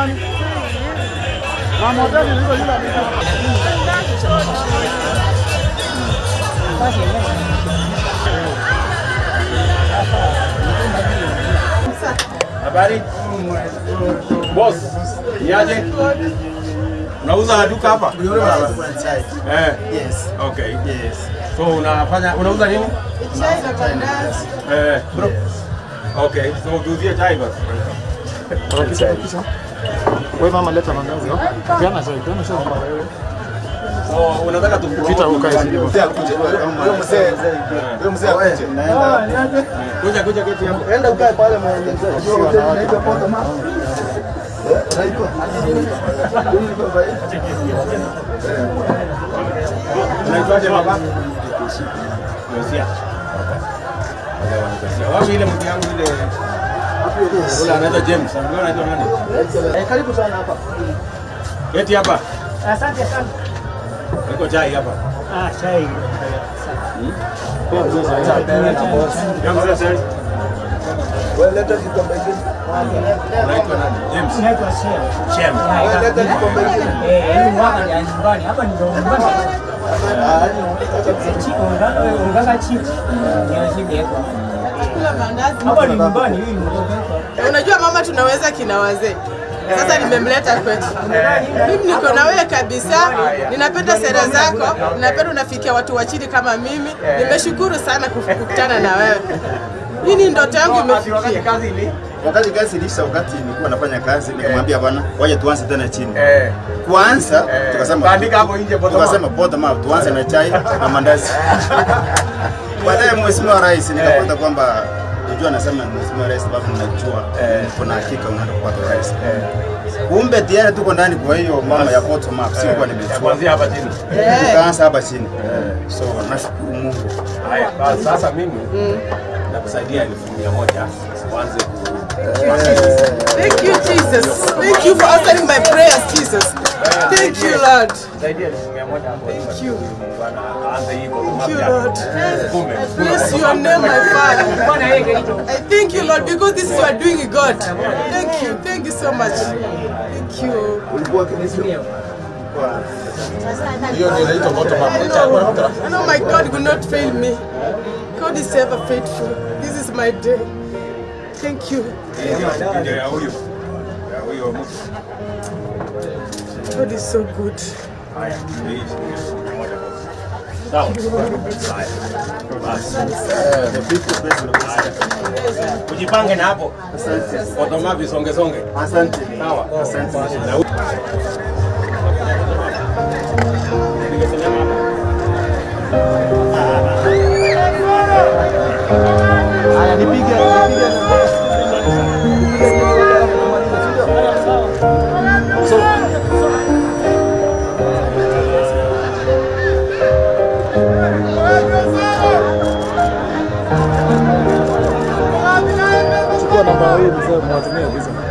nani? Mama hoteli liko yule Habari? Boss, niaje? Unauza duka hapa? Eh. Yes. Okay. Yes. So unafanya unauza nini? Chai na mandazi. Eh. Okay. So tuuzie chai basi. Wewe mama leta mandazi. oh. Peana chai, peana chai. So unataka tu Pita ukae chini. Mzee akuje. Huyo mzee. Huyo mzee akuje. Naenda. kuja kuja keti hapo. Enda ukae pale mwenye. Unajua hoteli inaitwa Poto Ma. Unaitwa? Unaitwaje baba? Yosia. Wapi ile mtu yangu ile Ule anaitwa James. Wewe unaitwa nani? Eh, karibu sana hapa. Keti hapa. Asante sana. Niko chai hapa. Ah, chai. Ya mzee sasa. Wewe leta kikombe kingine. Unaitwa nani? James. Naitwa Shem. Shem. Wewe leta kikombe kingine. Eh, hii mwaka ni ya nyumbani. Hapa ni ndo nyumbani. Ah, ni Chi unganga unganga chichi. Ni hivi hapo. Kula mandazi. Hapa ni nyumbani hii ni Unajua mama tunaweza kina wazee. Sasa nimemleta kwetu. Mimi niko na wewe kabisa. Ninapenda sera zako. Ninapenda unafikia watu wa chini kama mimi. Nimeshukuru sana kuf- kukutana na wewe. Hii ni ndoto yangu imefikia. kazi ili. wakati kazi ilisha, wakati nilikuwa nafanya kazi, nikamwambia bwana, waje tuanze tena chini. Eh. Kwanza Eh. tukasema Kaandika hapo nje bottom up. tukasema bottom up, tuanze na chai na mandazi. Baadaye mheshimiwa rais nikapata kwamba unajua, nasema mheshimiwa rais sababu najua kuna hakika unaenda kupata rais. Kumbe tayari tuko ndani, kwa hiyo mama ya bottom up sikuwa nimejua. Kuanzia hapa chini. Tukaanza hapa chini, so nashukuru Mungu. Haya, basi sasa mimi nakusaidia elfu mia moja uanze ku Thank you Jesus. Thank you for answering my prayers Jesus. Thank you Lord. saidia elfu mia moja hapo. Thank you. Bwana aanze hivyo. Thank you Lord. Kumbe. Bless your name my Father. I thank you Lord because this is you are doing God. Thank you. Thank you so much. Thank you. Ulikuwa Kristo? Hiyo ndio inaitwa bottom up. I know, I know my God will not fail me. God is ever faithful. This is my day. Thank you. Ndio ya huyu. Ya huyo mtu. God is so good. Haya, ndio hii shilingi elfu mia moja basi. Sawa. Haya. Basi. The people president. Ujipange na hapo. Bottom up isonge songe. Asante. Sawa. Asante. Na huyu. Ningesimama hapa. Haya, nipige nipige. Chukua namba hii mzee mwatumie visa.